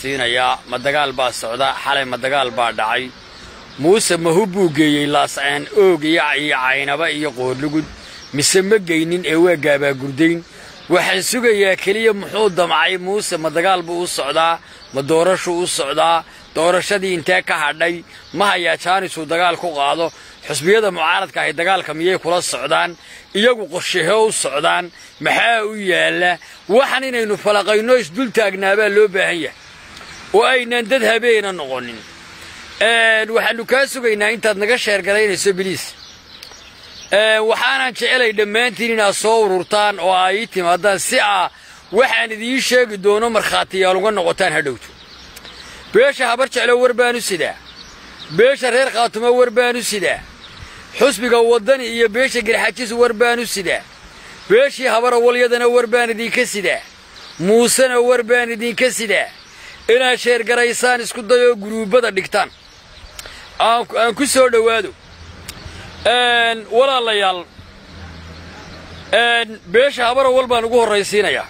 horraysiinayaa ma dagaal baa socda xalay ma dagaal baa dhacay muuse mahub buu geeyey laasceen oog iyo caynaba iyo qoorlugud mise ma geynin ee waa gaabaagurdayn waxaan sugayaa keliya muxuu damcay muuse ma dagaal buu u socdaa ma doorashuu u socdaa doorashadii intee ka hadhay ma hayaa jaanisuu dagaal ku qaado xusbiyada mucaaradka ahay dagaalka miyay kula socdaan iyagu qorshahee u socdaan maxaa u yaalla waxan inaynu falaqayno isdul taagnaabaa loo baahan yahay oo aynaan dad habeena noqonin waxaannu kaa sugaynaa intaad naga sheergalaynayso biliis waxaanan jecelay dhammaantiin inaad soo ururtaan oo ay ii timaadaan si aa waxaan idiin sheegi doono markhaatiyaal uga noqotaan hadhowto beesha habar jeclo war baanu sidaa beesha reer khaatumo war baanu sidaa xusbiga waddani iyo beesha garxajis war baanu sidaa beeshii habarawwalyadana war baan idinka sidaa muusena war baan idinka sidaa inaad sheergaraysaan isku dayoo guruubbada dhigtaan aan ku soo dhowaado walaalayaal beesha habarawal baan ugu horraysiinayaa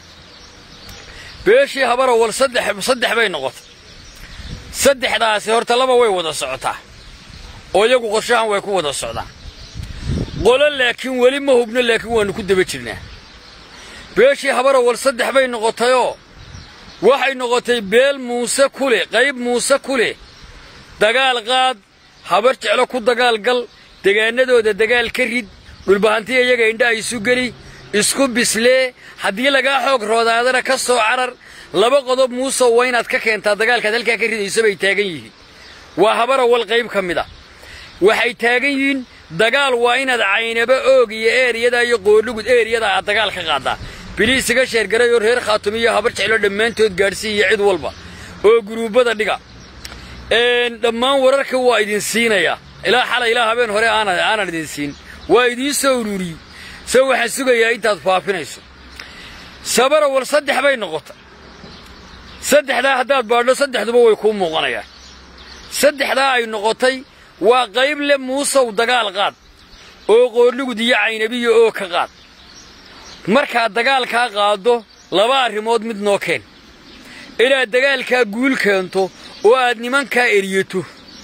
beeshii habarawal saddex saddex bay noqotay saddexdaasi horta laba way wada socotaa oo iyagu qorshahan way ku wada socdaan qolo laakiin weli ma hubno laakiin waannu ku daba jirnaa beeshii habarawal saddex bay noqotayoo waxay noqotay beel muuse ku leh qayb muuse ku leh dagaal qaad habar jeclo ku dagaal gal degaannadooda dagaal ka rid dhulbahantiya iyaga indhaha isu geli isku bislee haddii lagaa xoog roodaadana ka soo carar laba qodob muusow waa inaad ka keentaa dagaalkaad halkaa ka ridayso bay taagan yihiin waa habarawal qayb ka mid a waxay taagan yihiin dagaal waa inaad caynaba oog iyo eeriyada iyo qoorlugud eeriyada aad dagaal ka qaaddaa biliis iga sheergaray oo reer khaatum iyo habar jeclo dhammaantood gaadhsiiya cid walba oo guruubbada dhiga dhammaan wararka waa idin siinayaa ilaa xalay ilaa habeen hore aanan idin siin waa idiin soo ururiyey se waxaan sugayaa intaad faafinayso sabarawal saddex bay noqotay saddexdaa haddaad baadho saddexduba way kuu muuqanayaan saddexdaa ay noqotay waa qayb le muusow dagaal qaad oo qoorlugud iyo caynabiya oo ka qaad markaad dagaalkaa qaaddo laba arrimood mid noo keen inaad dagaalkaa guul keento oo aad nimankaa eriyato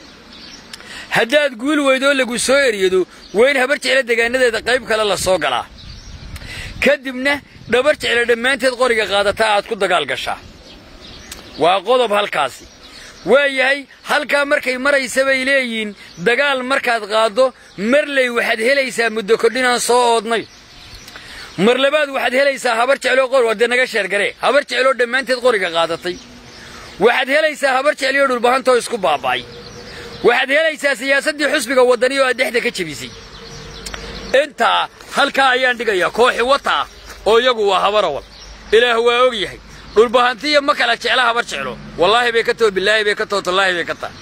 haddaad guul weydoo lagu soo eryado waa in habar jeclo degaanadeeda qayb kale la soo galaa ka dibna dhabar jeclo dhammaanteed qoriga qaadataa aad ku dagaal gashaa waa qodob halkaasi waa yahay halkaa markay maraysa bay leeyihiin dagaal markaad qaaddo marley waxaad helaysaa muddo kordhinaan soo oodnay mar labaad waxaad helaysaa habar jecloo qor wadde naga sheergaree habar jecloo dhammaanteed qoriga qaadatay waxaad helaysaa habar jecliyoo dhulbahantoo isku baaba'ay waxaad helaysaa siyaasaddii xusbiga waddani oo aad dhexda ka jebisay intaa halkaa ayaan dhigayaa kooxi wata ah oo iyagu waa habarawal ilaah waa og yahay dhulbahantiya ma kala jecla habar jeclo wallaahi bay ka too bilaahi bay ka too tallaahi bay ka taa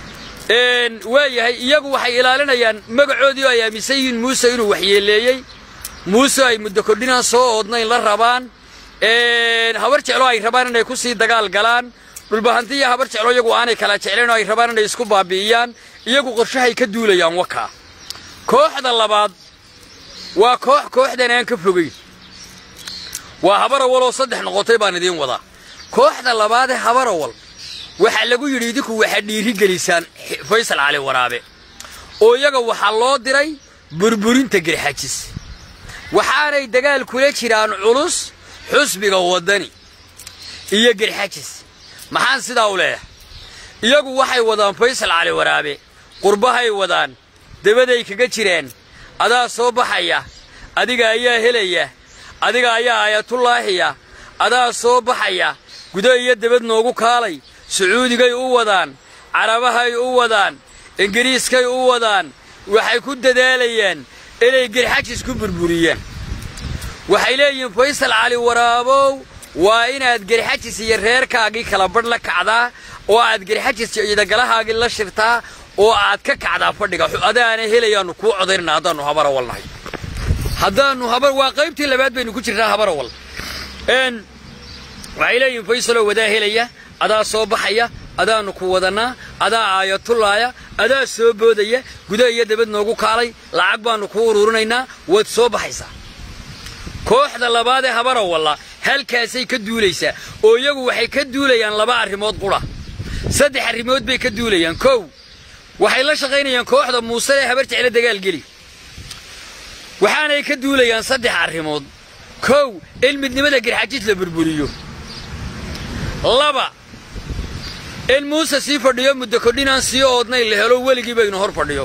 waa yahay iyagu waxay ilaalinayaan magacoodii oo ay aaminsan yihiin muuse inuu waxyeeleeyey muuse ay muddo kordhinaan soo oodnayn la rabaan habar jeclo ay rabaan inay ku sii dagaal galaan dhulbahantiya habar jeclo iyagu aanay kala jeclayn oo ay rabaan inay isku baabi'iyaan iyagu qorshahay ka duulayaan wakaa kooxda labaad waa koox kooxdan aan ka fogayn waa habarawal oo saddex noqotay baan idiin wadaa kooxda labaadee habarawal waxaa lagu yidhi idinku waxaad dhiirigelisaan faysal cali waraabe oo iyaga waxaa loo diray burburinta garxajis waxaanay dagaal kula jiraan culus xusbiga waddani iyo garxajis maxaan sidaa u leeyahay iyagu waxay wadaan faysal cali waraabe qurbahay wadaan dabaday kaga jireen adaa soo baxaya adiga ayaa helaya adiga ayaa ayatullaahiya adaa soo baxaya gudo iyo debad noogu kaalay sacuudigay u wadaan carabahay u wadaan ingiriiskay u wadaan waxay ku dadaalayaan inay garxajis ku burburiyaan waxay leeyihiin faysal cali waraabow waa inaad garxajis iyo reerkaagii kala badh la kacdaa oo aad garxajis ciidagalahaagii la shirtaa oo aad ka kacdaa fadhiga adaana helayaannu kuu codaynana haddaannu habarawal nahay haddaannu habar waa qaybtii labaad baynu ku jirnaa habarawal waxay leeyihiin faysaloo wadaa helaya adaa soo baxaya adaannu ku wadannaa adaa aayatullaaya adaa soo boodaya gudaha iyo dabad noogu kaalay lacag baannu kuu ururinaynaa waad soo baxaysaa kooxda labaadee habarawalla halkaasay ka duulaysaa oo iyagu waxay ka duulayaan laba arrimood qura saddex arrimood bay ka duulayaan kow waxay la shaqaynayaan kooxda muuse ee habar jecla dagaalgeli waxaanay ka duulayaan saddex arrimood kow in midnimada garxajis la burburiyo laba in muuse sii fadhiyo muddo kordhinaan sii oodnayn la helo weligii baynu hor fadhiyo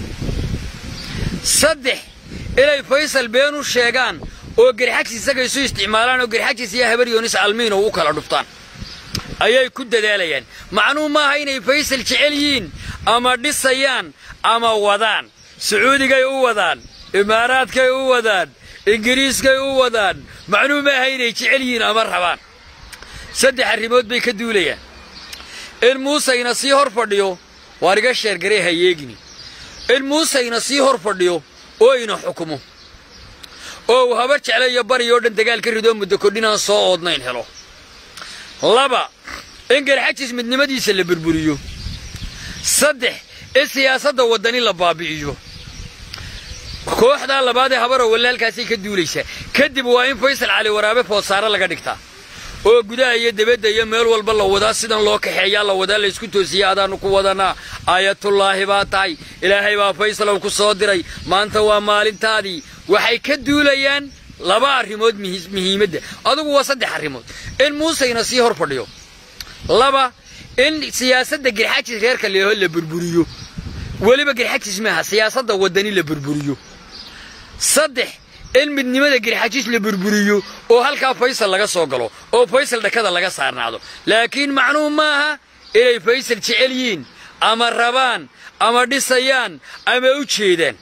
saddex inay faysal been u sheegaan oo garxajis isaga isu isticmaalaan oo garxajis iyo habar yoonis almiino u kala dhuftaan ayay ku dadaalayaan macnuhu maaha inay faysal jecel yihiin ama dhisayaan ama wadaan sacuudigay u wadaan imaaraadkay u wadaan ingiriiskay u wadaan macnuhu maaha inay jecel yihiin ama rabaan saddex arrimood bay ka duulayaan in muuseyna sii hor fadhiyo waar iga sheergaree ha yeegini in muuseyna sii hor fadhiyo oo ina xukumo oo uu habar jecla iyo bari oo dhan dagaal ka ridoo muddo kordhinaan soo oodnayn helo laba in garxajis midnimadiisa la burburiyo saddex in siyaasadda waddani la baabi'iyo kooxdaa labaad ee habaro walle halkaasay ka duulaysaa kadib waa in faysal cali waraabe foodsaare laga dhigtaa oo gudaha iyo debadda iyo meel walba la wadaa sidan loo kaxeeyaa la wadaa laysku toosiya adaannu ku wadanaa aayatullaahi baa tahay ilaahay baa faysalow ku soo diray maanta waa maalintaadii waxay ka duulayaan laba arrimood muhiimadda adugu waa saddex arrimood in muuseyna sii hor fadhiyo laba in siyaasadda garxajis reerka leeho la burburiyo weliba garxajis maaha siyaasadda waddani la burburiyo saddex in midnimada garxajis la burburiyo oo halkaa faysal laga soo galo oo faysal dhakada laga saarnaado laakiin macnuhu maaha inay faysal jecel yihiin ama rabaan ama dhisayaan ama u jeedaan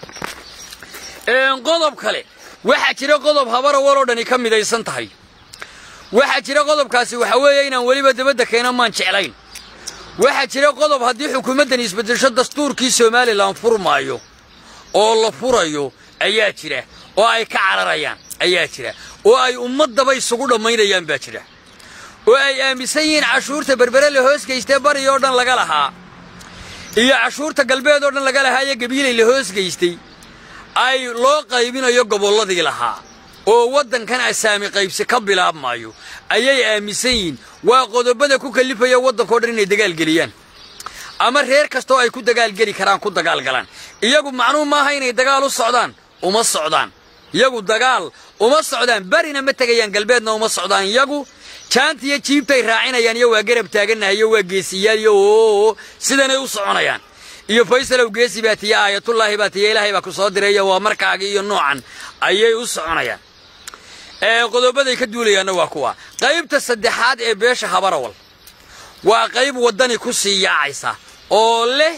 qodob kale waxaa jira qodob habara waloo dhani ka midaysan tahay waxaa jira qodobkaasi waxa weeye inaan weliba dabadda keena maan jeclayn waxaa jira qodob haddii xukuumaddan isbeddesho dastuurkii somalilan furmaayo oo la furayo ayaa jira oo ay ka cararayaan ayaa jira oo ay ummaddaba isugu dhammaynayaan baa jira oo ay aaminsan yihiin cashuurta berbere la hoosgaystee bari oo dhan laga lahaa iyo cashuurta galbeed oo dhan laga lahaa iyo gabiilay la hoosgaystay ay loo qaybinayo gobolladii lahaa oo waddankan asaami qaybsi ka bilaabmaayo ayay aaminsan yihiin waa qodobada ku kallifaya waddankao dhan inay dagaalgeliyaan ama reer kastoo ay ku dagaalgeli karaan ku dagaalgalaan iyagu macnuhu maaha inay dagaal u socdaan uma socdaan iyagu dagaal uma socdaan barina ma tegayaan galbeedna uma socdaan iyagu jaanta iyo jiibtay raacinayaan iyo waa garab taagannahay iyo waa geesiyaal iyo oo sidanay u soconayaan iyo faysalow geesi baa tiya aayatullaahi baa tiya ilaahay baa ku soo diray iyo waa markaagii iyo noocan ayay u soconayaan qodobaday ka duulayaanna waa kuwa qaybta saddexaad ee beesha habarawal waa qayb waddani ku sii yaacaysa oo leh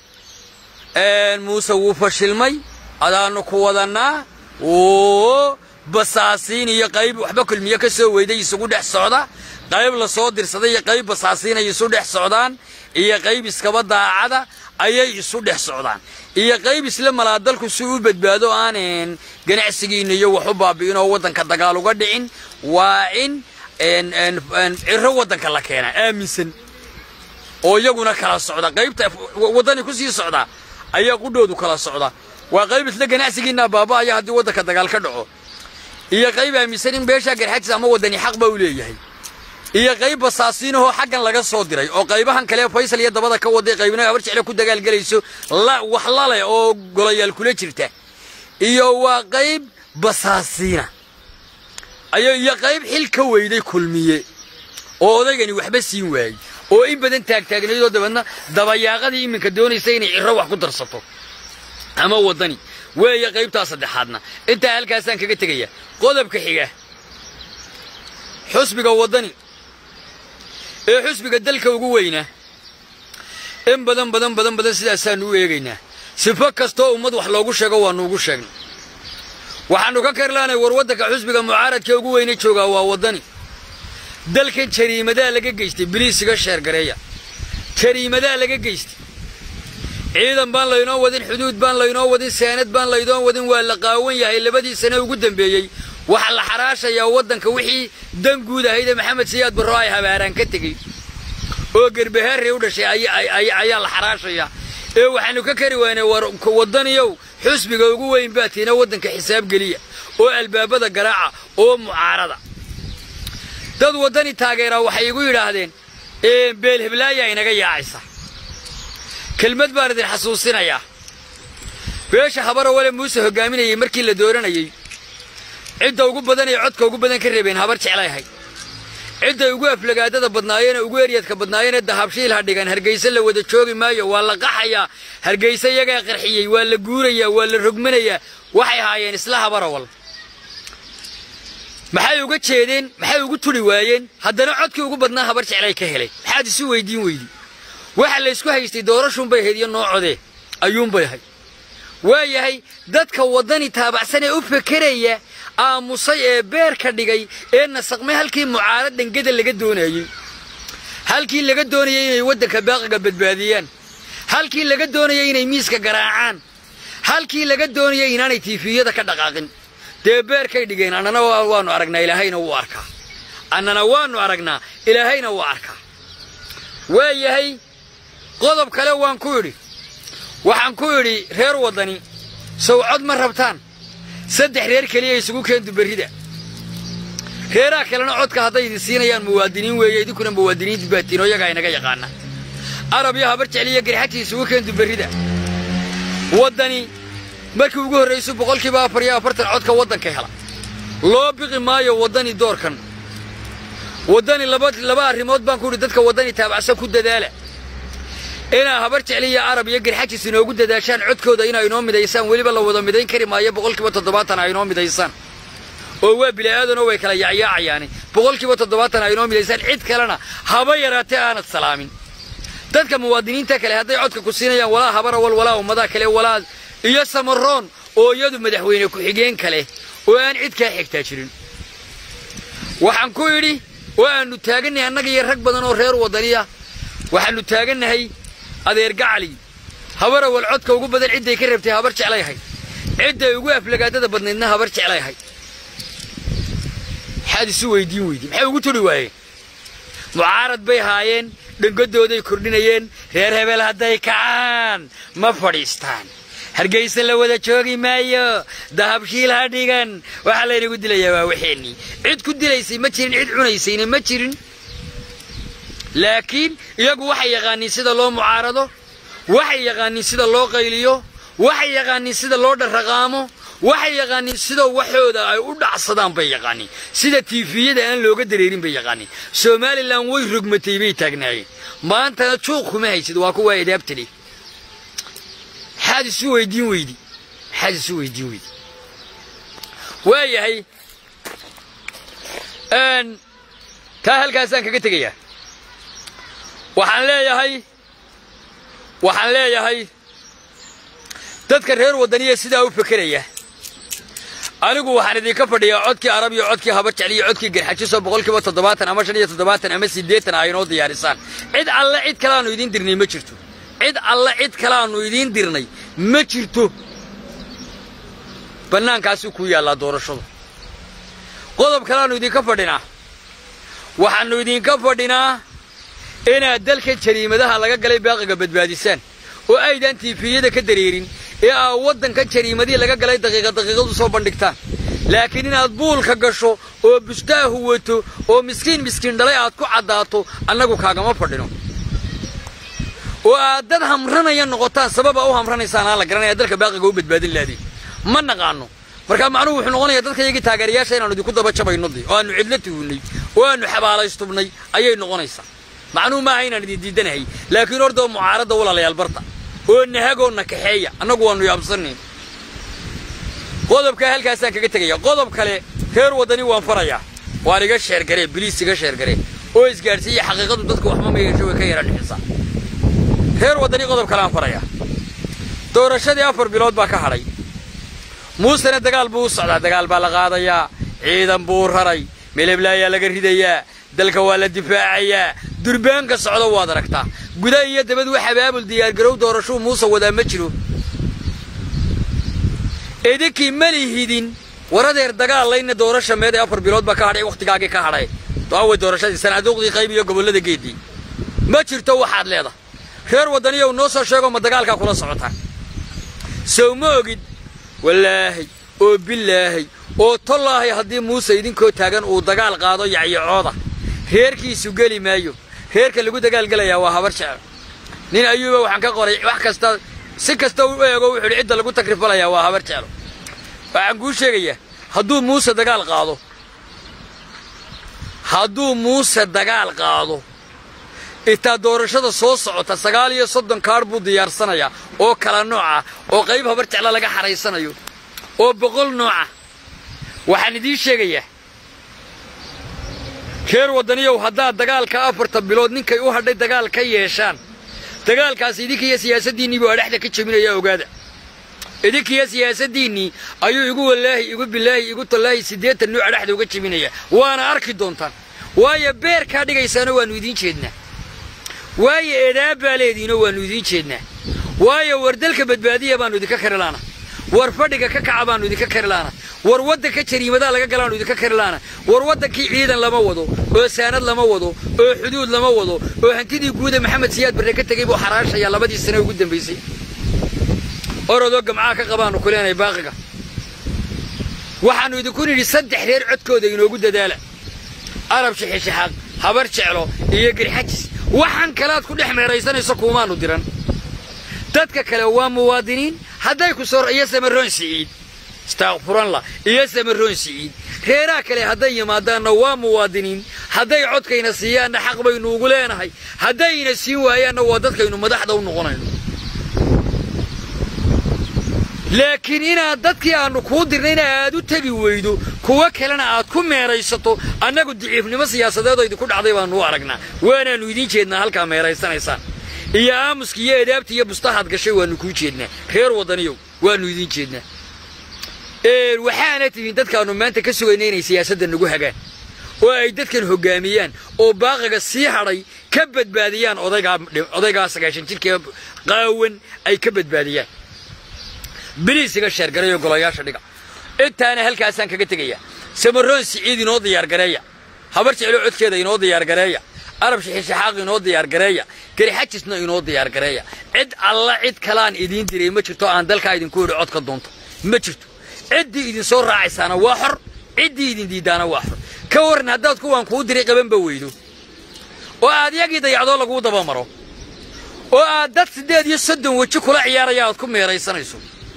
muuse wuu fashilmay adaannu ku wadannaa oo basaasiin iyo qayb waxba kulmiye ka soo weyday isugu dhex socda qayb la soo dirsaday iyo qayb basaasiinay isu dhex socdaan iyo qayb iskaba daacada ayay isu dhex socdaan iyo qayb isla malaadalku si u badbaado aann ganacsigiinna iyo wax u baabi'in oo waddanka dagaal uga dhicin waa in ciro waddanka la keenaa aaminsan oo iyaguna kala socda qaybta waddani ku sii socda ayaa qudhoodu kala socda waa qayb isla ganacsigiinna baaba'aya haddii waddanka dagaal ka dhaco iyo qayb aaminsan in beeshaa garxajis ama waddani xaq ba u leeyahay iyo qayb basaasiinahoo xaggan laga soo diray oo qaybahan kale faysal iyo dabada ka waday qaybna habar jecle ku dagaalgelayso wax laleh oo golayaal kula jirta iyo waa qayb basaasiina iyo qayb xil ka weyday kulmiye oo odaygani waxba siin waayey oo in badan taagtaagnaydoo dabeedna dabayaaqadii iminka doonaysa inay ciro wax ku darsato ama waddani weeye qaybtaa saddexaadna intaa halkaasaan kaga tegaya qodobka xiga xusbiga waddani ee xusbiga dalka ugu weynaa in badan badan badan badan sidaasaannu u eegaynaa sifo kastoo ummad wax loogu sheego waannu ugu sheegnay waxaannu ka karlaanay war waddanka xusbiga mucaaradka ugu weyne joogaa waa waddani dalkan jariimadaa laga geystay biliisiga sheergareeya jariimadaa laga geystay ciidan baan laynoo wadin xuduud baan laynoo wadin saanad baan laynoo wadin waa la qaawan yahay labadii sane ugu dambeeyey waxaa la xaraashayaa waddanka wixii dan guud ahaydee maxamed siyaad barro ay habaaraan ka tegey oo gerbahaarrey u dhashay ayaa la xaraashayaa ee waxaannu ka kari waynay waddaniyow xusbiga ugu weyn baa tiina waddanka xisaab geliya oo albaabada garaaca oo mucaarada dad waddani taageeraa waxay igu yidhaahdeen beel heblaaya inaga yaacaysa kelmad baan idin xasuusinayaa beesha habara wale muuse hoggaaminayay markii la dooranayey cidda ugu badan ee codka ugu badan ka reebeen habar jeclay ahayd cidday ugu aflagaadada badnaayeenee ugu eryadka badnaayeenee dahabshiil ha dhigan hargayse la wada joogi maayo waa la qaxayaa hargayse iyagaa qarxiyey waa la guurayaa waa la rogmanayaa waxay haayeen isla habarawal maxay uga jeedeen maxay ugu turi waayeen haddana codkii ugu badnaa habar jeclay ka helay maxaad isu weydiin weydi waxa la ysku haystay doorashuunbay ahayd iyo noocodee ayuunbay ahayd waa yahay dadka waddani taabacsan ee u fekeraya aamusay ee beer ka dhigay ee nasaqmay halkii mucaarad dhangada laga doonayey halkii laga doonayay inay waddanka baaqiga badbaadiyaan halkii laga doonayay inay miiska garaacaan halkii laga doonayay inaanay tiifiyada ka dhaqaaqin dee beerkay dhigeen annana waannu aragnaa ilaahayna wuu arkaa annana waannu aragnaa ilaahayna wuu arkaa waa yahay qodob kale waan ku idhi waxaan ku idhi reer waddani sow cod ma rabtaan saddex reer keliya isugu keentu berrida reeraha kalena codka hadday idin siinayaan muwaadiniin weeye idinkuna muwaadiniinti baatiin oo iyagaa inaga yaqaana arab iyo habar jecliyo garxatii isugu keentu berrida waddani markii ugu horraysu boqolkiiba afar iyo afartan codka waddanka hela loo biqi maayo waddani doorkan waddani laba arrimood baan ku idhi dadka waddani taabacsan ku dadaala inaa habar jecliya arab iyo garxajis inoogu dadaashaan codkooda inaa inoo midaysaan weliba la wada midayn kari maayo boqolkiiba toddobaatan a inoo midaysaan oo waa bila'aadanoo way kala yacyaacayaani boqolkiiba toddobaatan a inoo midaysaan cid kalena haba yaraatee aanad salaamin dadka muwaadiniinta kale hadday codka ku siinayaan walaa habarawal walaa ummadaha kale walaa iyo samaroon oo iyadu madaxweyne ku-xigeen kale oo aan cid kaa xigtaa jirin waxaan ku idhi oo aannu taagannahay annaga iyo rag badan oo reer waddaniya waxaannu taagannahay adeer gacali habarawal codka ugu badan cidday ka rabtay habar jeclay ahayd cidday ugu aflagaadada badnaydna habar jeclay ahayd maxaad isu weydiin weydi maxay ugu turi waayeen mucaarad bay haayeen dhangadooday kordhinayeen reer hebel hadday kacaan ma fadhiistaan hargaysa la wada joogi maayo dahabshiil ha dhigan waxaa laynagu dilayaa waa waxeennii cid ku dilaysay ma jirin cid cunaysayna ma jirin laakiin iyagu waxay yaqaaniin sida loo mucaarado waxay yaqaaniin sida loo qayliyo waxay yaqaaniin sida loo dharraqaamo waxay yaqaaniin sida waxooda ay u dhacsadaan bay yaqaaniin sida tiifiyada aan looga dareerin bay yaqaaniin somalilan way rogmatay bay taagnaayeen maantana juuq kuma haysid waa kuwaa edaabtali maxaad isu weydiin weydi maxaad isu weydiin weydi waa yahay taa halkaasaan kaga tegayaa waxaan leeyahay waxaan leeyahay dadka reer waddaniya sidaa u fekeraya anigu waxaan idinka fadhiyaa codkii arab iyo codkii habar jecliyo codkii garxajisoo boqolkiiba toddobaatan ama shan iyo toddobaatan ama siddeetan a inoo diyaarisaan cid alle cid kale aanu idiin dirnay ma jirto cid alle cid kale aanu idiin dirnay ma jirto bannaankaasuu kuu yaallaa doorashadu qodob kale aanu idinka fadhinaa waxaannu idinka fadhinaa inaad dalka jariimadaha laga galay baaqiga badbaadisaan oo aydan tiifiyada ka dareerin ee aa waddanka jariimadii laga galay daqiiqa daqiiqadu soo bandhigtaan laakiin inaad buulka gasho oo bustaahu wato oo miskiin miskiin dhalay aad ku caddaato annagu kaagama fadhino oo aad dad hamranaya noqotaan sababa u hamranaysaan aan la garanaya dalka baaqiga u badbaadin laadiin ma naqaanno markaa macnuhu wuxuu noqonayaa dadka iyagii taageerayaasha inaanu idinku daba jabayno dee oo aannu cidlo tuhunnay oo aannu xabaalaystubnay ayay noqonaysaa macnuhu maaha inaan idin diidanahay laakiin ordoo mucaaradda walaalayaal barta oo nahagoo na kaxeeya annagu waannu yaabsanayn qodobkaa halkaasaan kaga tegaya qodob kale reer waddani waan farayaa waan iga sheergaree biliis iga sheergaree oo isgaadhsiiya xaqiiqadu dadku waxma meegasho way ka yara dhixisaa reer waddani qodob kale aan farayaa doorashadii afar bilood baa ka hadhay muusena dagaal buu u socdaa dagaal baa la qaadayaa ciidan buu raray meleblayaa laga ridayaa dalka waa la difaacayaa durbaanka socdo waad aragtaa guda iyo dabad wax abaabul diyaargarow doorashuu muuse wadaa ma jiro idinkii ma lihidin waradeer dagaalayna doorasha meed ee afar bilood baa ka hadhay wakhtigaagii ka hadhay doaway doorashadii sanaaduuqdii qayb iyo gobollada geedii ma jirto waxaad leedahay reer waddaniyow noo soo sheego ma dagaalkaa kula socotaan sow ma ogid wallaahay oo bilaahay oo tollaahay haddii muuse idinkoo taagan uu dagaal qaado yacyacooda reerkiisu geli maayo reerka lagu dagaalgelayaa waa habar jecel nin ayuuba waxaan ka qoray wax kasta si kasta u eego wuxuu idhi cidda lagu takrifalayaa waa habar jeclo waxaan kuu sheegayaa hadduu muuse dagaal qaado hadduu muuse dagaal qaado intaa doorashada soo socota sagaal iyo soddon kaadh buu diyaarsanayaa oo kala nooc ah oo qayb habar jecla laga xaraysanayo oo boqol nooca waxaan idiin sheegayaa reer waddaniyow haddaad dagaalka afarta bilood ninkay u hadhay dagaal ka yeeshaan dagaalkaas idinkiiyo siyaasaddiinnii buu adhexda ka jebinayaa ogaada idinkiiyo siyaasaddiinnii ayuu igu wallaahi igu bilaahi igu tallaahi siddeetan nuuc adhexda uga jebinayaa waana arki doontaan waayo beerkaa dhigaysaana waannu idiin jeednaa waayo eedaab baa leediinoo waannu idiin jeednaa waayo war dalka badbaadiya baannu idinka kari laana war fadhiga ka kaca baannu idinka kari laana war waddanka jariimadaa laga galaannu idinka kari laana war waddankii ciidan lama wado oo saanad lama wado oo xuduud lama wado oo hantidii guuda maxamed siyaad barre ka tegey buu xaraashayaa labadii sane ugu dambaysay orodoo gamcaha ka qabaannu ku leenahay baaqiga waxaannu idinku nidhi saddex reer codkooda inoogu dadaala arab shixishaxaaq habar jeclo iyo girxajis waxaan kalaad ku dhex meeraysanayso kuumaannu diran dadka kale waa muwaadiniin hadday ku soo iyo samaroon siciid istaaqfuranla iyo samaroon siciid reeraha kale hadday yimaadaanna waa muwaadiniin hadday codkayna siiyaanna xaq baynu ugu leenahay haddayna siin waayaanna waa dadkaynu madaxda u noqonayno laakiin inaad dadkii aannu kuu dirnayna aad u tegi weydo kuwo kalena aad ku meeraysato annagu diciifnimo siyaasadeedoo idinku dhacday baannu u aragnaa waanaannu idiin jeednaa halkaa meeraysanaysaan iyo aamuska iyo edaabta iyo bustahaad gashay waannu kuu jeednaa reer waddaniyow waannu idiin jeednaa waxaana tihiin dadkaannu maanta ka sugayna inay siyaasadda nagu hagaan oo ay dadkan hoggaamiyaan oo baaqiga sii hadhay ka badbaadiyaan odaygaa sagaashan jirkee qaawan ay ka badbaadiyaan biliisiga sheergareeyo golayaasha dhiga intaana halkaasaan kaga tegayaa samaroon siciid inoo diyaargareeya habar jeclo codkeeda inoo diyaargareeya arab shixishaxaaq inoo diyaargareeya garixajisna inoo diyaargareeya cid alla cid kalaan idiin diray ma jirto aan dalkaa idinku idhi codka doonto ma jirto ciddii idinsoo raacaysaana waa xor ciddii idin diiddaana waa xor ka warran haddaad kuwaan kuu diray qabanba weydo oo aad yagii dayacdoo laguu dabamaro oo aad dad siddeed iyo soddon weji kula ciyaaraya aad ku meeraysanayso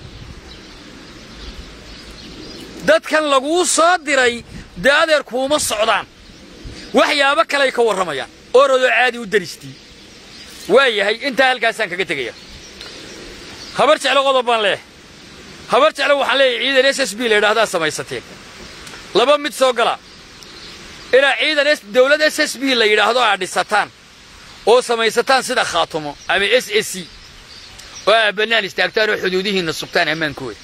dadkan laguu soo diray dee adeer kuuma socdaan waxyaabo kaley ka warramayaan orodoo caadi u daristii waa yahay intaa halkaasaan kaga tegaya habar jeclo qodob baan leeyahay habar jeclo waxaan leeyahay ciidan s s b la yidhaahdaa samaysateen laba mid soo gala ilaa ciidan dawlad s s b la yidhaahdo aad dhisataan oo samaysataan sida khaatumo ama s s c oo aad bannaan istaagtaan oo xuduudihiinna sugtaan ammaankooda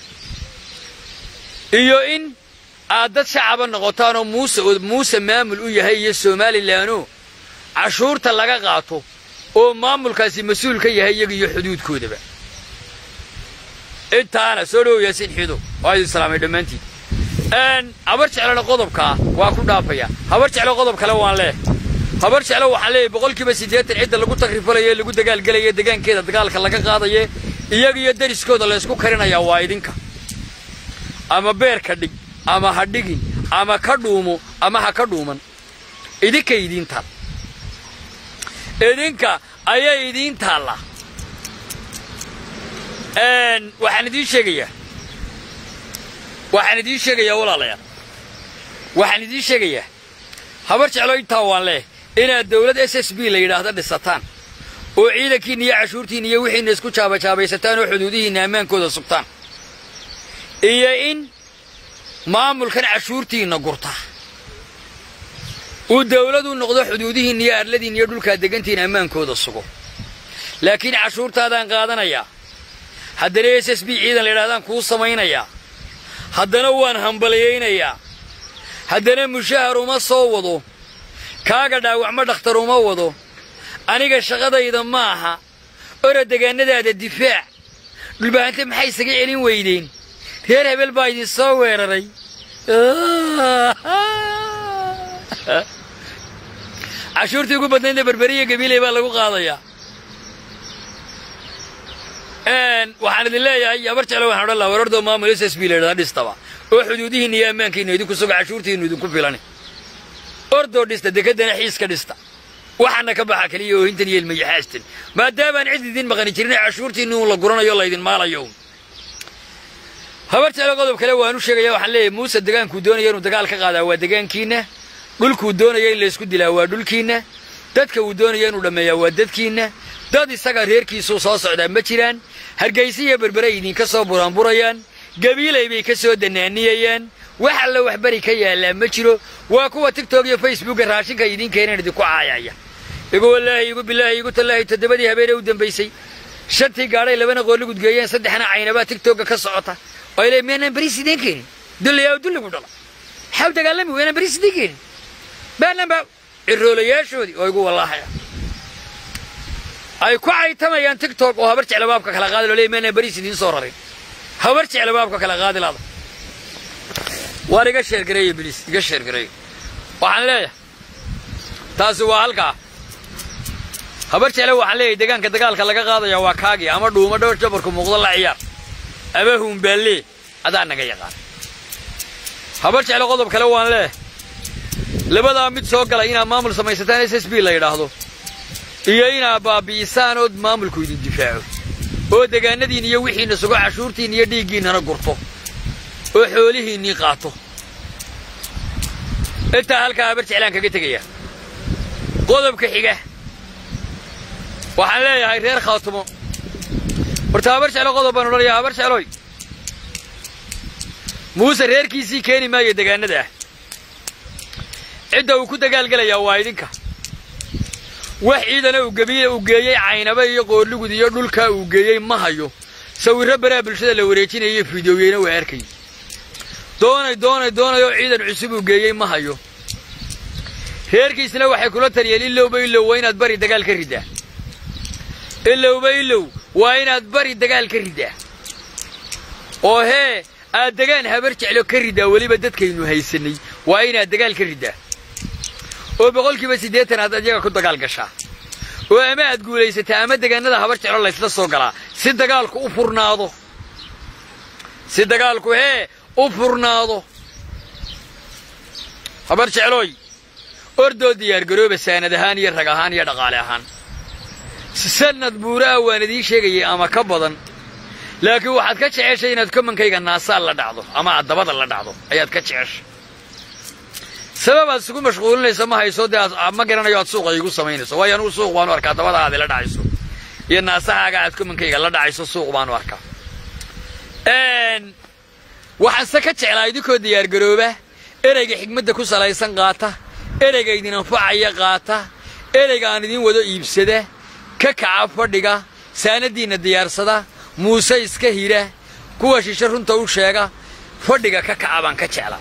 iyo in aad dad shacaba noqotaan oo muuse muuse maamul u yahay iyo somalilanoo cashuurta laga qaato oo maamulkaasi mas-uul ka yahay iyaga iyo xuduudkoodaba intaana soo dhowow yaasiin xiido waa idin salaamay dhammaantiin habar jeclona qodobkaa waa ku dhaafaya habar jeclo qodob kale waan leeh habar jeclo waxaan leeyahay boqolkiiba siddeetan cidda lagu takrifalayo lagu dagaalgelaya degaankeeda dagaalka laga qaadaye iyaga iyo dariskooda laysku karinayaa waa idinka ama beerka dhig ama ha dhigin ama ka dhuumo ama ha ka dhuuman idinka idiin taal idinka ayay idiin taalla waxaan idiin sheegayaa waxaan idiin sheegayaa walaalayaal waxaan idiin sheegayaa habar jeclo intaa waan leeh inaad dawlad s s b la yidhaahdo dhisataan oo ciidankiinna iyo cashuurtiinna iyo wixiinna isku jaabajaabaysataan oo xuduudihiinna ammaankooda sugtaan iyo in maamulkan cashuurtiinna gurta uu dawladu noqdo xuduudihiinna iyo arladiinna iyo dhulkaad degantiina ammaankooda sugo laakiin cashuurtaadaan qaadanayaa haddana s s b ciidan la yidhahdaan kuu samaynayaa haddana waan hambalyaynayaa haddana mushahar uma soo wado kaaga dhaawacma dhakhtar uma wado aniga shaqadayda ma aha ora degaannadaada difaac dhulbahante maxay isaga celin weydeen reer hebel baa idin soo weeraray cashuurtii ugu badnaydna berberiya gabiiley baa lagu qaadayaa waxaan idin leeyahay habar jeclo waxaan odhan laha warardoo maamul s s b la yidhahda dhistaba oo xuduudihiinna iyo ammaankiinna idinku sugo cashuurtiinnu idinku filani ordoo dhista dekeddana xiiska dhista waxaana ka baxa keliya oohintan iyo ilmayaxaastan maadaamaan cid idin maqani jirin ee cashuurtiinni uun la guranayo laydin maalayo un habar jeclo qodob kale waan u sheegaya waxaan leeyahay muuse degaankuu doonaya inuu dagaal ka qaadaa waa degaankiinna dhulkuu doonaya in laysku dilaa waa dhulkiinna dadka uu doonaya inuu dhammeeyaa waa dadkiinna dad isaga reerkiisuu soo socdaa ma jiraan hargaysa iyo berbere idinka soo buraanburayaan gabiilay bay ka soo danaaniyayaan wax alla wax beri ka yaallaa ma jiro waa kuwa tigtok iyo facebooka raashinka idiin keenan idinku caayaya igu wallaahi igu bilaahi igu tallaahi toddobadii habeenee u dambaysay shantii gaadhay labana qoolli gudgeeyeen saddexna caynabaa tigtokga ka socota oo ay leeyiin miyaanaan beriis idiin keenin dullayaa oo dulligu dhala maxaa u dagaalami waynaan beriis idiin keenin baanaan baa ciroolayaashoodii oo igu wallaahaya ay ku caytamayaan tigtok oo habar jecla baabka kala qaadi loo leeyahy miyaanaan beriis idiin soo rarin habar jecla baabka kala qaadi laada waar iga sheergareeyo biliis iga sheergareeyo waxaan leeyahay taasi waa halkaa habar jecle waxaan leeyahay degaanka dagaalka laga qaadaya waa kaagii ama dhuuma dhowr jabarku muuqdo la ciyaar ama huumbaalee adaa naga yaqaan habar jecle qodob kale waan leeyahay labadaa mid soo galay inaad maamul samaysataan s s b la yidhaahdo iyo inaad baabi'isaan ood maamulku idin difaaco oo degaanadiin iyo wixiinna sugo cashuurtiin iyo dhiiggiinnana gurto oo xoolihiinnii qaato intaa halkaa habar jeclaan kaga tegaya qodobka xiga waxaan leeyahay reer khaatumo horta habar jeclo qodob baan odhanayaa habar jecloy muuse reerkiisii keeni maayo degaannada ah cidda uu ku dagaalgelayaa waa idinka wax ciidana uu gebiya uu geeyey caynaba iyo qoorligud iyo dhulkaa uu geeyey ma hayo sawirro baraa bulshada la wareejinaya iyo fideoyeyna waa arkay doonay doonay doonay oo ciidan cusub uu geeyey ma hayo reerkiisna waxay kula taliyeen ilowba ilow waa inaad bari dagaal ka riddaa ilowba ilow waa inaad bari dagaal ka riddaa oo hee aad degaan habar jeclo ka riddaa weliba dadkaynu haysannay waa inaad dagaal ka riddaa oo boqolkiiba siddeetan aad adiyaga ku dagaal gashaa oo ama aad guulaysataa ama degaannada habar jeclo laysla soo galaa si dagaalku u furnaado si dagaalku hee u furnaado habar jeclooy ordoo diyaargarooba saanad ahaan iyo rag ahaan iyo dhaqaale ahaan sanad buuraha waan idiin sheegayay ama ka badan laakiin waxaad ka jeceshay inaad komankayga naasaal la dhacdo ama aad dabada la dhacdo ayaad ka jeceshay sababaad isugu mashquulinaysa ma hayso dee aad ma garanayo aad suuqa iigu samaynayso waayo anugu suuq baanu arkaa dabada aad ila dhacayso iyo naasahaaga aad komankayga la dhacayso suuq baanu arkaa waxaanse ka jeclaa idinkoo diyaargarooba ereyga xigmadda ku salaysan qaata ereyga idin anfacaya qaata ereyga aan idiin wado iibsada ka kaca fadhiga saanadiinna diyaarsada muuse iska hira kuwa shishe runta u sheega fadhiga ka kaca baan ka jeclaa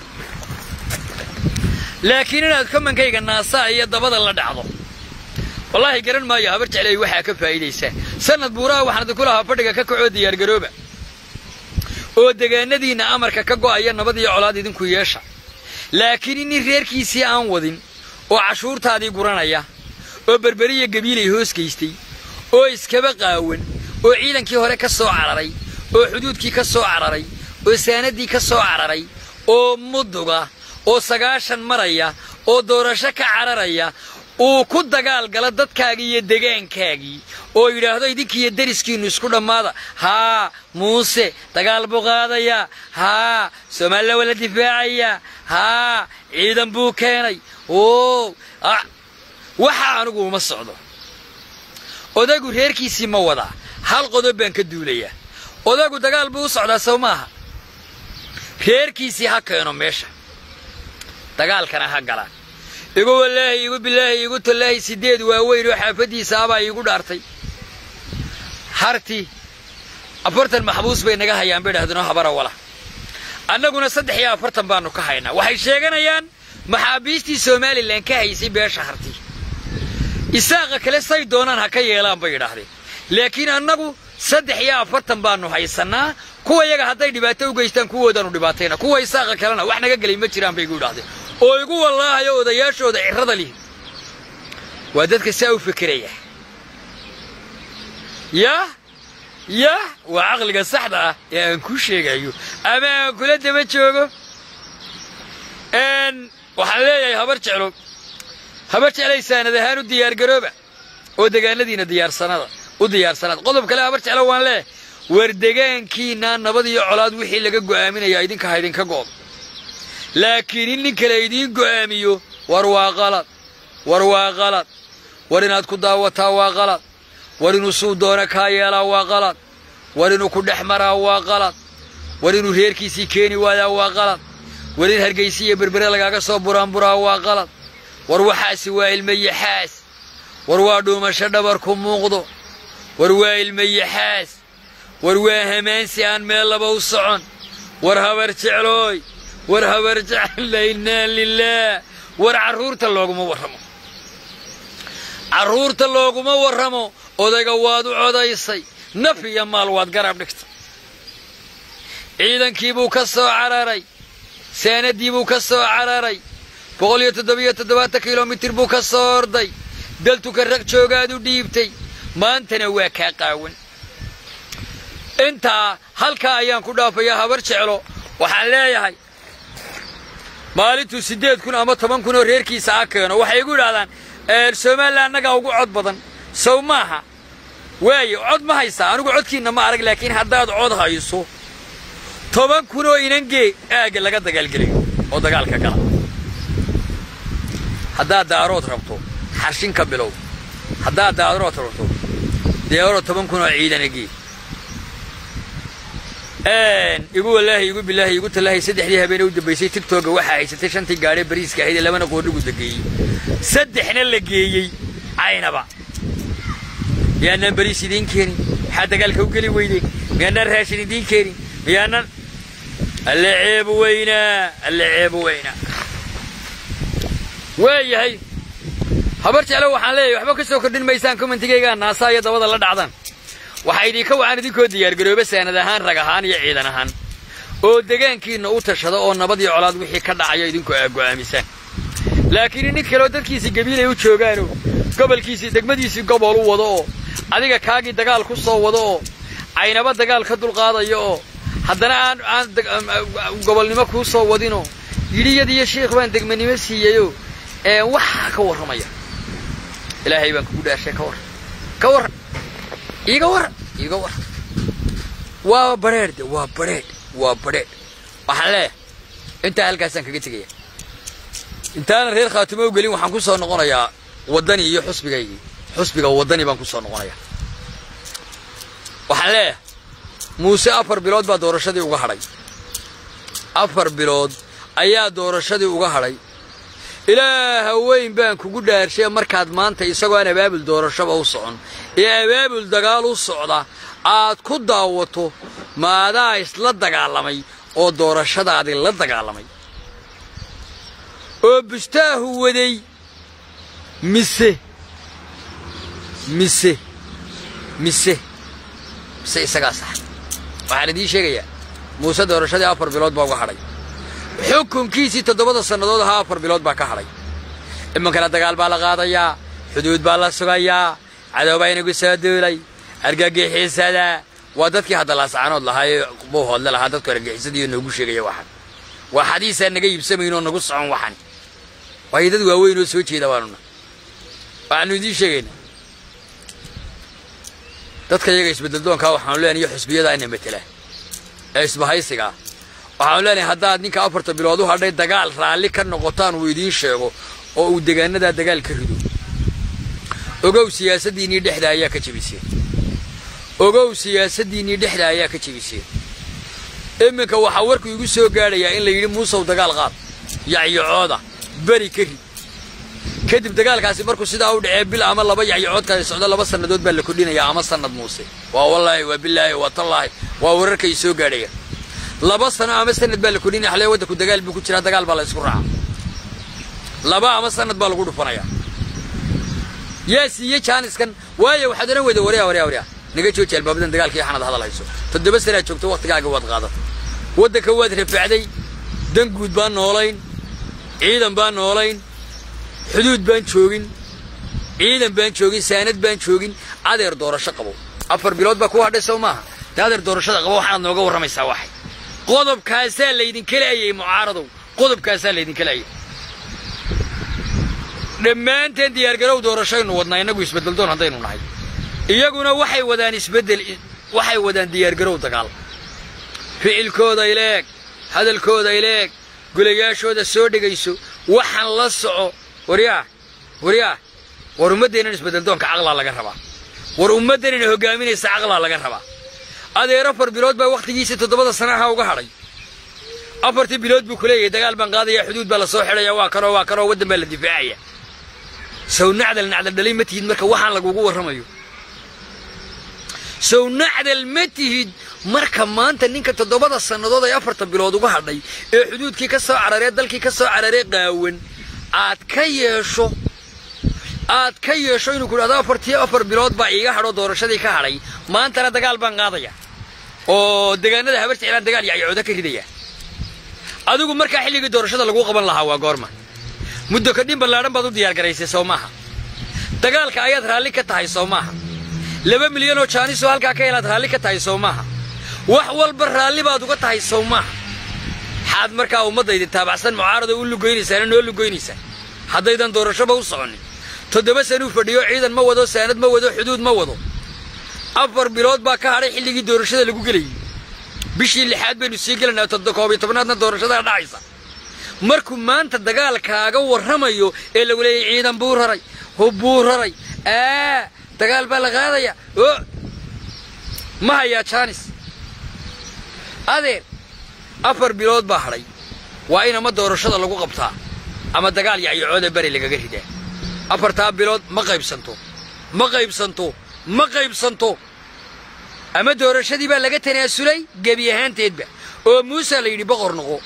laakiin inaad komankayga naasaa iyo dabada la dhacdo wallaahi garan maayo habar jeclay waxaa ka faa'iidaysaa sanad buuraha waxaan idinku lahaa fadhiga ka kacoo diyaargarooba oo degaanadiinna amarka ka go'aya nabad iyo colaad idinku yeesha laakiin inin reerkiisii aan wadin oo cashuurtaadii guranaya oo berberiya gabiilay hoos gaystay oo iskaba qaawan oo ciidankii hore ka soo cararay oo xuduudkii ka soo cararay oo saanaddii ka soo cararay oo muduga oo sagaashan maraya oo doorasho ka cararaya uu ku dagaal galo dadkaagii iyo degaankaagii oo yidhaahdo idinkiiyo deriskiinnu isku dhammaada haa muuse dagaal buu qaadayaa haa soomaalila waa la difaacayaa haa ciidan buu keenay oo waxa anigu uma socdo odagu reerkiisii ma wadaa hal qodob baan ka duulayaa odagu dagaal buu u socdaa sow maaha reerkiisii ha keeno meesha dagaalkana ha galaan igu wallaahi igu bilaahi igu tallaahi siddeed waaweyn oo xaafaddiisa abaa iigu dhaartay harti afartan maxbuus bay naga hayaan bay dhahdeenoo habara wala annaguna saddex iyo afartan baannu ka haynaa waxay sheeganayaan maxaabiistii somalilan ka haysay beesha harti isaaqa kale say doonaan ha ka yeelaan bay yidhaahdeen laakiin annagu saddex iyo afartan baannu haysannaa kuwa yaga hadday dhibaato u geystaan kuwoodaannu dhibaatayna kuwa isaaqa kalena wax naga gelay ma jiraan bay igu yidhahdeen oo igu wallaahayo odayaashooda cirrada lihi waa dadka saa u fekeraya yah yah waa caqliga saxda ah ee aan kuu sheegayo ama aan kula daba joogo waxaan leeyahay habar jeclo haba jeclay saanad ahaan u diyaargarooba oo degaanadiina diyaarsanada u diyaarsanaad qodob kale habar jeclo waan leeh war degaankiinaa nabad iyo colaad wixii laga go'aaminayaa idinka ha idinka go'do laakiin in nin kale idiin go'aamiyo war waa qalad war waa qalad war inaad ku daawataa waa qalad war inuu suu doona kaa yeelaa waa qalad war inuu ku dhex maraa waa qalad war inuu reerkiisii keeni waayaa waa qalad war in hargaysi iyo berbere lagaaga soo buraanburaa waa qalad war waxaasi waa ilmayaxaas war waa dhuumasho dhabarku muuqdo war waa ilmayaxaas war waa hamaansi aan meel laba u socon war habar jeclooy war habar jecla innaa lilaah war carruurta looguma warramo carruurta looguma warramo odayga waad u codaysay naf iyo maal waad garab dhigtay ciidankii buu ka soo cararay saanaddii buu ka soo cararay boqol iyo toddobiyo toddobaatan kilomitir buu ka soo orday daltuka rag joogaad u dhiibtay maantana waa kaa qaawan intaa halkaa ayaan ku dhaafayaa habar jeclo waxaan leeyahay maalintuu siddeed kun ama toban kun oo reerkiisa a keeno waxay igu idhahdaan somalilan annagaa ugu cod badan sow maaha waaye cod ma haysaa anigu codkiinna ma arag laakiin haddaad cod hayso toban kun oo inangee aagga laga dagaalgelayo oo dagaalka gala haddaad daarood rabto xarshin ka bilow haddaad daarood rabto deero toban kun oo ciidanagee igu walaahi igu bilaahi igu tallaahi saddexdii habeene u dambaysay tigtooga waxaa haysatay shantii gaadhee bariiska ahayd ee labana qoodhigu dageeyey saddexna la geeyey caynaba miyaanaan bariis idiin keenin maxaa dagaalka u geli weydeen miyaanaan raashin idiin keenin miyaanaan alle ceebu weynaa alle ceebu weynaa waayahay habar jeclo waxaan leeyahay waxba ka soo kordhin maysaan commentigaygaa naasaa iyo dabada la dhacdaan waxaa idinka wacan idinkoo diyaargarooba saanad ahaan rag ahaan iyo ciidan ahaan oo degaankiinna u tashada oo nabad iyo colaad wixii ka dhacaya idinkoo aa go'aamisaan laakiin nin kaleoo dadkiisii gabiilay u joogaanoo gobolkiisii degmadiisii gobol u wado oo adiga kaagii dagaal ku soo wado oo caynaba dagaal ka dulqaadaya oo haddana aan aan gobolnimo kuu soo wadinoo yidhiyadiiyo shiikh baan degmanimo siiyeyoo ee waxaa ka warramaya ilaahay baan kugu dhaashay ka warran ka warran iiga warran iiga warran waa badrheedh waa badrheedh waa badrheedh waxaan leeyahay intaa halkaasaan kaga tegaya intaanan reer khaatimo u gelin waxaan ku soo noqonayaa waddani iyo xusbigaygii xusbiga waddani baan ku soo noqonayaa waxaan leeyahay muuse afar bilood baa doorashadii uga hadhay afar bilood ayaa doorashadii uga hadhay ilaaha weyn baan kugu dhaarshay markaad maanta isagoo aan abaabul doorashaba u socon ee abaabul dagaal u socda aad ku daawato maadaa isla dagaalamay oo doorashadaadii la dagaalamay oo bustaahu waday mise mise mise mise isagaa sax waxaan idiin sheegayaa muuse doorashadii afar bilood baa uga hadhay xukunkiisii toddobada sannadood ahaa afar bilood baa ka hadhay iminkana dagaal baa la qaadayaa xuduud baa la sugayaa cadow baa inagu soo duulay argagixiisada waa dadkii hadda laascaanood lahaa ee bowhoodle lahaa dadku argagixisadiiyo noogu sheegaya waxan waa xadiisaan naga iibsamaynoo nagu socon waxan waayo dad waaweyn oo soo jeeda baanuna waxaanu idiin sheegaynaa dadka iyaga isbeddeldoonkaa waxaanu leenahay iyo xusbiyada ina matela ee isbahaysigaa waxaanu leenahay haddaad ninka afarta bilood u hadhay dagaal raalli ka noqotaan uu idiin sheego oo uu degaanadaa dagaal ka rido ogow siyaasaddiinnii dhexda ayaa ka jebiseen ogow siyaasaddiinnii dhexda ayaa ka jebiseen iminka waxaa warku igu soo gaadhayaa in la yidhi muusow dagaal qaad yacyacooda beri ka rid kadib dagaalkaasi markuu sidaa u dhacee bil ama laba yacyacoodkaasi socdo laba sannadood baa la kordhinayaa ama sannad muuse waa wallaahi waa bilaahi waa tallaahi waa wararkay soo gaadhaya laba sano ama sanad baa la kordhinaya xalee waddanku dagaal buu ku jiraa dagaal baa la isku raacaa laba ama sanad baa lagu dhufanayaa yaa siiye jaaniskan waayo waxaad odhan weyda waryaa waryaa waryaa naga jooji albaabadan dagaalkii xanad hadal hayso toddoba sanaad joogto wakhtigaaga waad qaadatay waddanka waad rafacday dan guud baan noolayn ciidan baan noolayn xuduud baan joogin ciidan baan joogin saanad baan joogin adeer doorasho qabo afar bilood baa ku hadhay sow maaha dee adeer doorashada qabo waxaad nooga warramaysaa waxay qodobkaasaa laydinka laayay mucaaradow qodobkaasaa laydinka laayay dhammaanteen diyaargarow doorashaynu wadnaa innagu isbeddeldoon haddaynu nahay iyaguna waxay wadaan isbeddel waxay wadaan diyaargarow dagaal ficilkooda ileeg hadalkooda ileeg gulayaashooda soo dhegayso waxaan la soco waryaah waryaah war ummaddeennan isbeddeldoonka caqlaa laga rabaa war ummaddanina hoggaaminaysa caqlaa laga rabaa adeer afar bilood baa wakhtigiisii toddobada sanaha uga hadhay afartii bilood buu ku leeyahay dagaal baan qaadaya xuduud baa la soo xidhaya waa kanoo waa kanoo waddan baa la difaacaya sow nacdal nacdal dhalay ma tihid marka waxaan lagugu warramayo sow nacdal ma tihid marka maanta ninka toddobada sannadood ay afarta bilood uga hadhay ee xuduudkii ka soo cararee dalkii ka soo cararee qaawan aad ka yeesho aad ka yeesho inuu ku dhahdo afartii afar bilood baa iiga hadho doorashadii ka hadhay maantana dagaal baan qaadaya oo deegaanada habar jeclaan dagaal yacyacooda ka ridaya adigu markaa xilligii doorashada lagu qaban lahaa waa goorma muddo kadhin ballaadhan baad u diyaargaraysay soo maaha dagaalka ayaad raalli ka tahay soo maaha laba milyan oo jaanisoo halkaa ka helaad raalli ka tahay soo maaha wax walba raalli baad uga tahay sow maaha xaad markaa ummaddaydi taabacsan mucaarada u lugoynaysaana noo lugoynaysaa haddaydan doorashoba u soconin toddoba sanuu fadhiyo ciidan ma wado saanad ma wado xuduud ma wado afar bilood baa ka hadhay xilligii doorashada lagu gelayay bishii lixaad baynu sii gelaynaa koob iyo tobnaadna doorashadaa dhacaysa markuu maanta dagaalkaaga warramayo ee lagu leeyay ciidan buu raray hub buu raray aa dagaal baa la qaadaya o ma hayaa jaanis adeer afar bilood baa hadhay waa in ama doorashada lagu qabtaa ama dagaal yacyacooda beri lagaga ridaa afartaa bilood ma qaybsanto ma qaybsanto ma qaybsanto ama doorashadii baa laga tanaasulay gebi ahaanteedba oo muuse la yidhi boqor noqo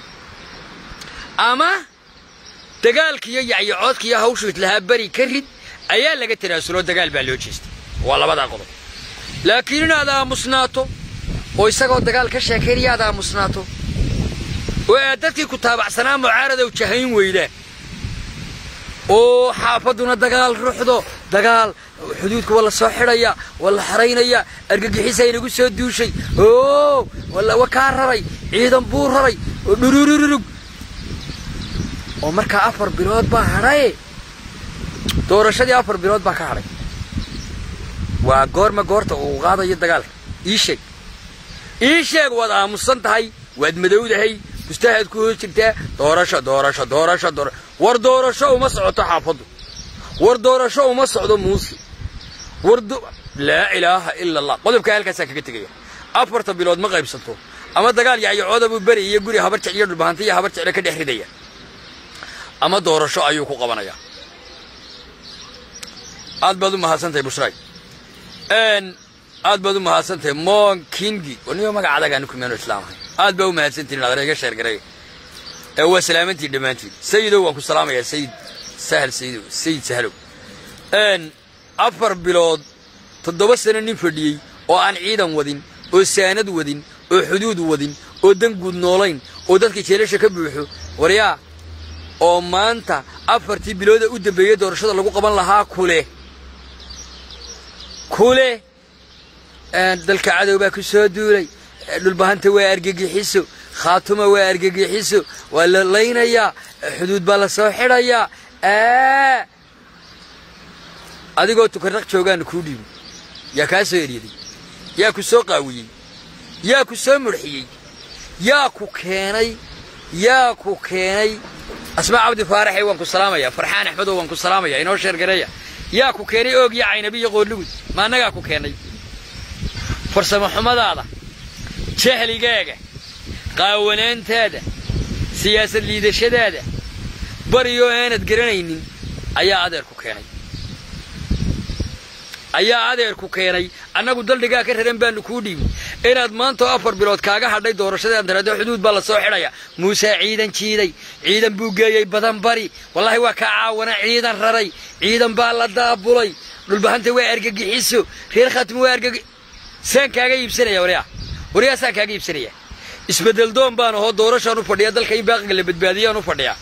ama dagaalkiiyo yacyacoodkiiyo hawshiis lahaa beri ka rid ayaa laga tanaasuloo dagaal baa loo jeestay waa labadaa qodob laakiin inaad aamusnaato oo isagoo dagaal ka sheekaynaya aad aamusnaato oo aad dadkii ku taabacsanaa mucaaradow jahayn weydaan oo xaafadduna dagaal ruuxdo dagaal xuduudka waa la soo xidhaya waa la xaraynaya argagixisa inagu soo duushay oo wa kaa raray ciidan buu raray oo dhururururug oo markaa afar bilood baa hadhaye doorashadii afar bilood baa ka hadhay waa goorma goorta uu qaadayo dagaalka ii sheeg ii sheeg waad aamusan tahay waad madowdahay mustahaad ku hoos jirtaa doorasho doorasho doorasho doora war doorasho uma socoto xaafaddu war doorasho uma socdo muuse war laa ilaaha ila allah qodobkaa halkaasaa kaga tegaya afarta bilood ma qaybsanto ama dagaal yacyacooda buu beri iyo guri habar jec iyo dhulbahanta iyo habar jecle ka dhex ridaya ama doorasho ayuu ku qabanayaa aad baad u mahadsantahay bushraay aad baad u mahadsantahay mon kingi niyo magaca adagaanu kumeeno islaamahay aad baa u mahadsantihin adreega sheergareey ee waa salaamantiin dhammaantiin sayidow waan ku salaamayaa sayid sahal sayidow sayid sahlow afar bilood toddoba sano nin fadhiyey oo aan ciidan wadin oo saanad wadin oo xuduud wadin oo danguud noolayn oo dadka jeelasha ka buuxo waryaa oo maanta afartii bilooda u dambeeyey doorashada lagu qaban lahaa kuleh kuleh dalka cadow baa ku soo duulay dhulbahanta waa argagixiso khaatuma waa argagixiso waa la laynayaa xuduud baa la soo xidhayaa adigoo tukarraq joogaana kuu dhiibi yaa kaa soo eryaday yaa ku soo qaawiyey yaa ku soo mudxiyey yaa ku keenay yaa ku keenay asmaa cabdi faaraxe waan ku salaamaya farxaan axmedow waan ku salaamaya inoo sheergareeya yaa ku keenay oog iyo caynabi iyo qoorlugud ma annagaa ku keennay farsamo xumadaada jahligaaga qaawanaantaada siyaasad liidashadaada bariyoo aanad garanaynin ayaa adeer ku keenay ayaa adeer ku keenay annagu daldhigaa ka raran baanu kuu dhiibi inaad maantao afar bilood kaaga hadhay doorashadaan tiraado xuduud baa la soo xidhaya muusaa ciidan jiiday ciidan buu geeyey badan bari wallaahi waa kaa caawana ciidan raray ciidan baa la daabulay dhulbahanta waa argagixiso reer khaatimo waa argagi saan kaaga iibsanaya waryaa waryaa saan kaaga iibsanaya isbeddel doon baan ahoo doorashaan u fadhiya dalka in baaqiga la badbaadiyaan u fadhiyaa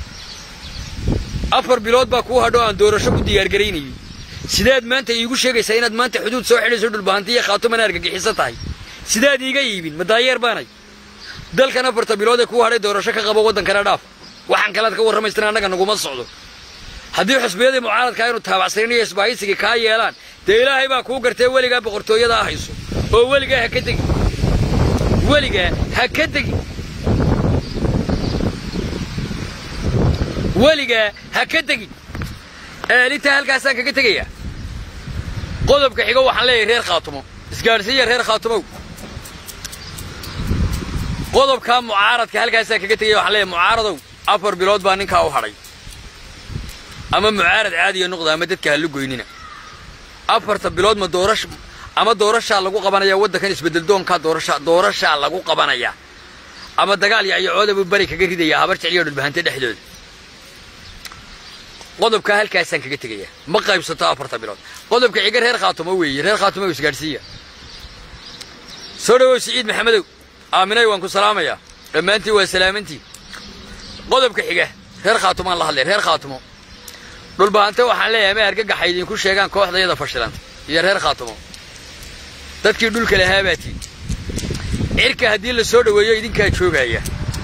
afar bilood baa kuu hadho aan doorasho ku diyaargaraynayay sidaad maanta iigu sheegaysaa inaad maanta xuduud soo xidhayso dhulbahanti iyo khaatumana argagixisan tahay sidaad iiga iibin ma daayeer baanay dalkan afarta bilood ee kuu hadhay doorasho ka qabo waddankana dhaaf waxaan kalead ka warramaystan annaga naguma socdo haddii xusbiyadii mucaaradkaa inuu taabacsanin iyo isbaahaysigii kaa yeelaan dee ilaahay baa kuu gartee weligaa boqortooyadaa hayso oo weligaa ha ka tegin weligaa ha ka tegin weligaa ha ka tegin intaa halkaasaan kaga tegayaa qodobka xigo waxaan leeyahay reer khaatumo isgaadhsiiya reer khaatumow qodobkaa mucaaradka halkaasaan kaga tegaya waxaan leeyahay mucaaradow afar bilood baa ninkaa u hadhay ama mucaarad caadiya noqda ama dadka ha lu goynina afarta bilood ma doorash ama doorashaa lagu qabanayaa waddankan isbeddeldoonkaa doorasha doorashaa lagu qabanayaa ama dagaal yacyacooda buu bari kaga ridayaa habar jecliyo dhulbahante dhexdooda qodobkaa halkaasaan kaga tegayaa ma qaybsato afarta bilood qodobka xiga reer khaatumo weeye reer khaatumo isgaadhsiiya soo dhawow siciid maxamedow aaminay waan ku salaamayaa dhammaantiin waa salaamantiin qodobka xiga reer khaatumaan la hadlay reer khaatumo dhulbahante waxaan leeyahay ma argagaxa idinku sheegaan kooxdayada fashilanta iyo reer khaatumo dadkii dhulka lahaabaatiin cirka haddii la soo dhoweeyo idinkaa joogaya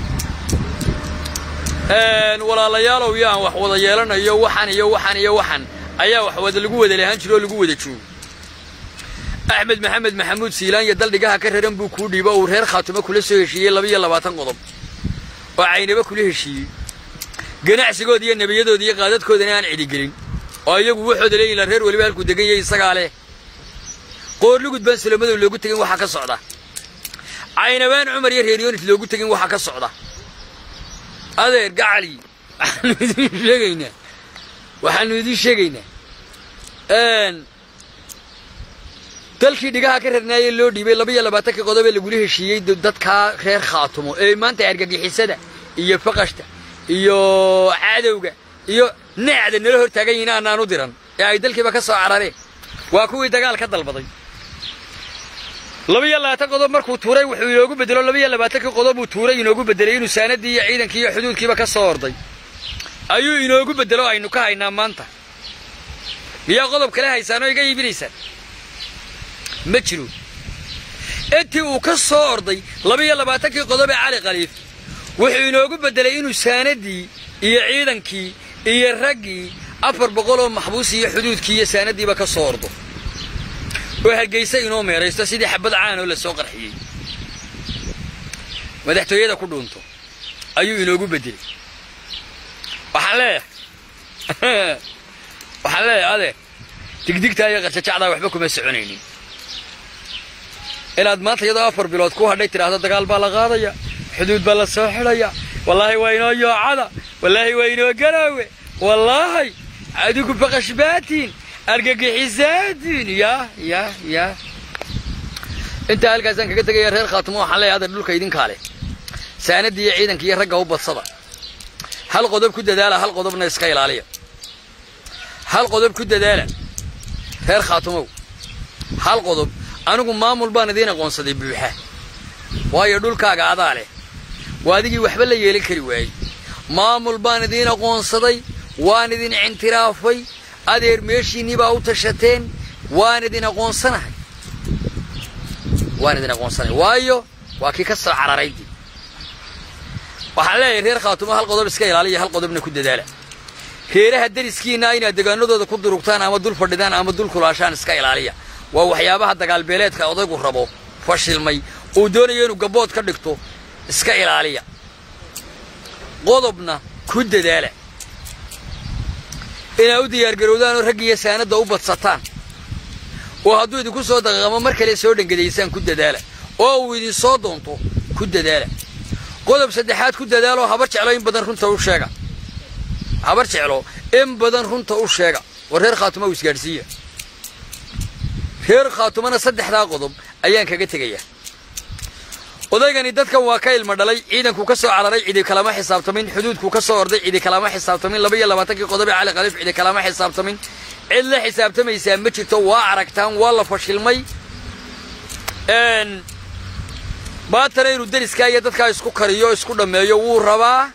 walaalayaalow iyo aan wax wada yeelanayo waxan iyo waxan iyo waxan ayaa wax wada lagu wada lahaan jiro oo lagu wada joogo axmed maxamed maxamuud siilaan iyo daldhigaha ka raran buu kuu dhiibo uu reer khaatumo kula soo heshiiyey labaiyo labaatan qodob oo caynaba kula heshiiyey ganacsigooda iyo nebiyadooda iyo qaadadkoodana aan cidigelin oo iyagu waxooda leeyihin la reer weliba halkuu degan yahay isagaa leh qoorlugud baan salomadow loogu tegin waxaa ka socda caynabaan cumar iyo reer yoonis loogu tegin waxaa ka socda adeer gacali waxaanu idiin sheegaynaa waxaanu idiin sheegaynaa dalkii dhigaha ka rarnaayee loo dhiibay labaiyo labaatankii qodob ee lagula heshiiyey dadkaa reer khaatumo ee maanta argagixisada iyo faqashta iyo cadowga iyo nacda nala hor taagan yihiin aanaan u diran ee ay dalkiiba ka soo carareen waa kuwii dagaal ka dalbaday labaiyo labaatan qodob markuu tuuray wuxuu inoogu bedelo labaiyo labaatankii qodob uu tuuray inoogu bedelay inuu saanadii iyo ciidankii iyo xuduudkiiba ka soo orday ayuu inoogu bedelo aynu ka haynaa maanta miyaa qodob kale haysaan oo iga iibinaysaan ma jiro intii uu ka soo orday labaiyo labaatankii qodob ee cali khaliif wuxuu inoogu beddelay inuu saanadii iyo ciidankii iyo raggii afar boqol oo maxbuus iyo xuduudkii iyo saanadiiba ka soo ordo oo hargaysa inoo meeraysto sidii xabad caan oo la soo qarxiyey madaxtooyada ku dhuunto ayuu inoogu beddelay waxaan leeyahay waxaan leeyahay adeer digdigtaa iyo qarjajacdaa waxba kuma soconaynin inaad maanta iyadoo afar bilood ku hadhay tidhaahdo dagaal baa la qaadaya xuduud baa la soo xidhaya wallaahi waa inoo yoocada wallaahi waa inoo garaawe wallaahi adigu baqashbaatiin argagixisaatiin yaa yaa yaa intaa halkaasaan kaga tegaya reer khaatumo waxaan leeyahay adeer dhulka idinkaa leh saanadii iyo ciidanka iyo ragga u badsada hal qodob ku dadaala hal qodobna iska ilaaliya hal qodob ku dadaala reer khaatumow hal qodob anigu maamul baan idiin aqoonsaday buuxa waayo dhulkaaga adaa leh waa adigii waxba la yeelan kari waayey maamul baan idiin aqoonsaday waan idin cintiraafay adeer meeshiinnii baa u tashateen waan idin aqoonsanahay waan idin aqoonsanahay waayo waa kii ka soo cararaydii waxaan leeyahay reer khaatumo hal qodob iska ilaaliya hal qodobna ku dadaala reeraha dariskiinna inaad degaanadooda ku durugtaan ama dul fadhidaan ama dul kulaashaan iska ilaaliya waa waxyaabaha dagaalbeeleedka odaygu rabo fashilmay uu doonayo inuu gabbood ka dhigto iska ilaaliya qodobna ku dadaala inaad u diyaargarowdaan oo raggiiyo saanadda u badsataan oo hadduu idinku soo daqaqamo mar kale soo dhangadaysaan ku dadaala oo uu idin soo doonto ku dadaala qodob saddexaad ku dadaaloo habar jeclo in badan runta u sheega habar jeclo in badan runta u sheega war reer khaatuma u isgaadhsiiya reer khaatumana saddexdaa qodob ayaan kaga tegayaa odaygani dadkan waa ka ilma dhalay ciidankuu ka soo cararay cidi kalama xisaabtamin xuduudkuu ka soo orday cidi kalama xisaabtamin laba iyo labaatankii qodob ee cali khaliif cidi kalama xisaabtamin cid la xisaabtamaysaa ma jirto waa aragtaan waa la fashilmay baatana inuu deriskaa iyo dadkaa isku kariyo isku dhammeeyo wuu rabaa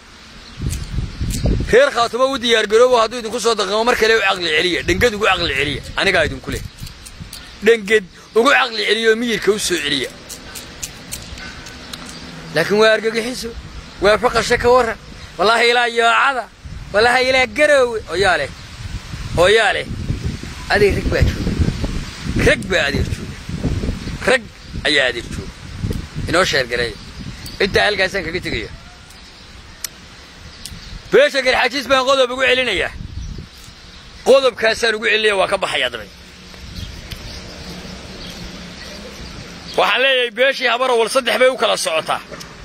reer khaatumo u diyaargaroobo hadduu idinku soo daqamo mar kale u caqli celiya dhenged ugu caqli celiya anigaa idinku leh dhenged ugu caqli celiya oo miyirka u soo celiya laakiin waa argagixiso waa faqasho ka warran wallaahi ilaa yoocada walaha ilaa garoowe oyaa leh hooyaa leh adeeg rag baa jooga rag baa adeeg jooga rag ayaa adeeg jooga inoo sheergareeya intaa halkaasaan kaga tegaya beesha garxajiis baan qodob ugu celinayaa qodobkaasaan ugu celinaya waa ka baxayaa dabay waxaan leeyahay beeshii habarawal saddex bay u kala socotaa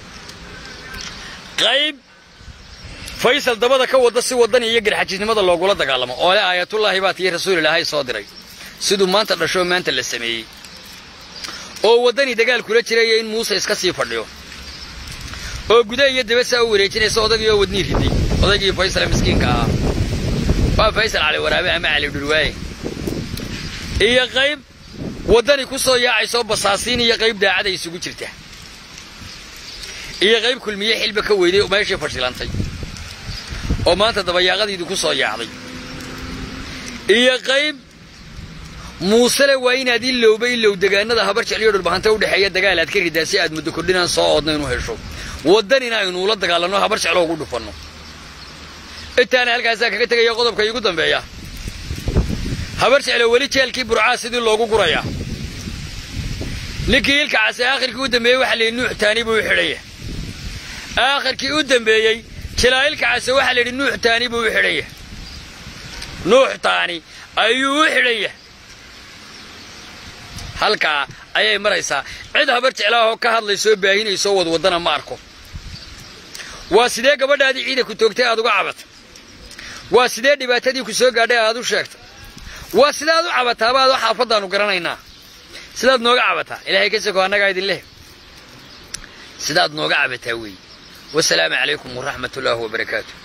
qayb faysal dabada ka wadda si waddan iyo garxajiisnimada loogula dagaalamo oo le aayatullaahi baa tiyo rasuulilaahay soo diray siduu maanta dhashoo maanta la sameeyey oo waddani dagaal kula jiraya in muuse iska sii fadhiyo oo guda iyo dabasaa u wareejinaysa odaygii oo wadnii riday odaygii faysal miskiinka ahaa waa faysal cali waraabe ama cali dhurwaaye iyo qayb waddani ku soo yaacaysoo basaasiin iyo qayb daacada isugu jirta iyo qayb kulmiye xilba ka weyday meeshii fashilantay oo maanta dabayaaqadiidu ku soo yaacday iyo qayb muusele waa inaad ilowba ilow degaanada habar jecliyo dhulbahanta u dhexeeya dagaal aad ka ridaa si aad muddo kordhinaan soo oodna inu hesho waddanina aynuula dagaalanno habar jeclo ugu dhufanno intaana halkaasaa kaga tegaya qodobka iigu dambeeya habar jeclo weli jeelkii burcaa sidii loogu gurayaa ninkii ilka case aakhirkii u dambeeyey waxa layidhi nuux taani buu u xidhanya aakhirkii u dambeeyey jilaa ilka case waxaa layidhi nuux taani buu u xidhanya nuux taani ayuu u xidhanya halkaa ayay maraysaa cid habar jeclaahoo ka hadlaysoo baahinaysoo wadwaddana ma arko waa sidee gabadhaadii ciida ku toogtay aad uga cabata waa sidee dhibaatadii ku soo gaadhay aad u sheegta waa sidaad u cabataaba adoo xaafaddaannu garanaynaa sidaad nooga cabataa ilaahay ka soko annagaa idin leh sidaad nooga cabataa weeye wasalaamu calaykum waraxmat ullaahi wabarakaatu